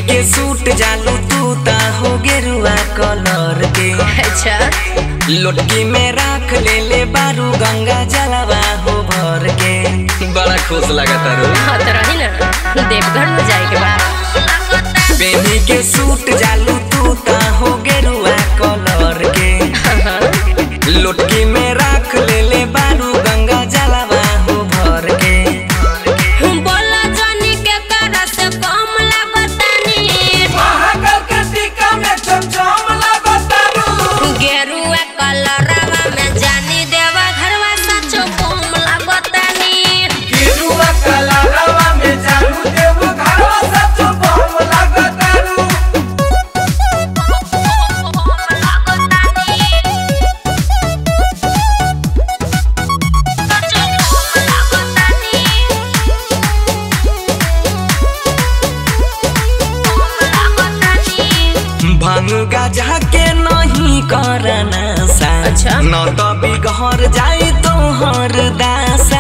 के सूट जालू तू ता हो गेरुआ कलर के अच्छा लोटकी में राख ले ले बारू गंगा जलवा हो भर के बड़ा खुश लगता रो हाँ तो रही ना देवघर में जाए के बाद बेनी के सूट जालू तू ता हो गेरुआ कलर के लोटकी में राख ले ले बारू गंगा जलवा हो भर के बोला जानी के करा से कम लागतानी महाकाल के टीका में चमचम लागतारू गेरुआ कलरवा में जानी देवा घरवा सचो कम लागतानी गेरुआ कलरवा में जानू देव घरवा सचो बम लागतारू भांग गाजा के नहीं करना सा अच्छा। न तो बिगड़ जाए तोहर दासा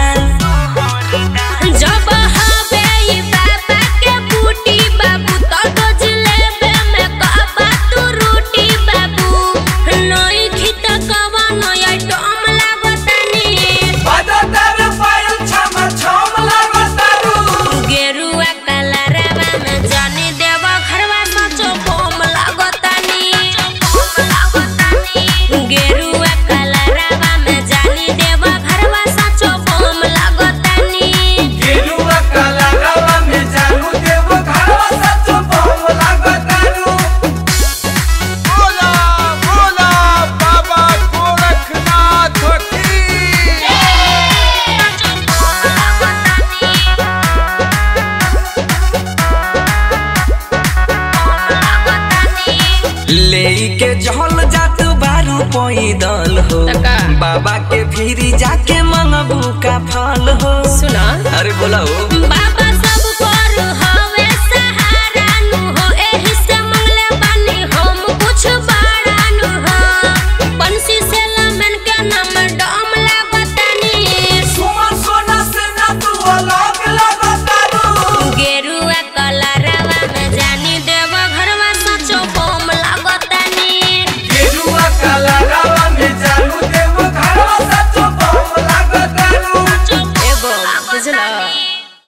जब हवे ई बाबा के बूटी बाबू तो डोज लेबे में कहबा तू रूटी बाबू नई खित कवा नई आइटम लागतानी बजतार पायल छम छम लागतारू गेरुआ कलरवा में जानी देवा घरवा सचो बम लागतानी गेरुआ कलरवा में जानी देवा घरवा सचो बम लागतानी गेरुआ कलरवा में जानू देव घरवा सचो बम लागतारू बोला बोला बाबा गोरखनाथ की ले के जहल जात बारू पैदल हो तका। बाबा के फिरी जाके मंगबू का फल हो सुना अरे बोला हो बाबा सब पर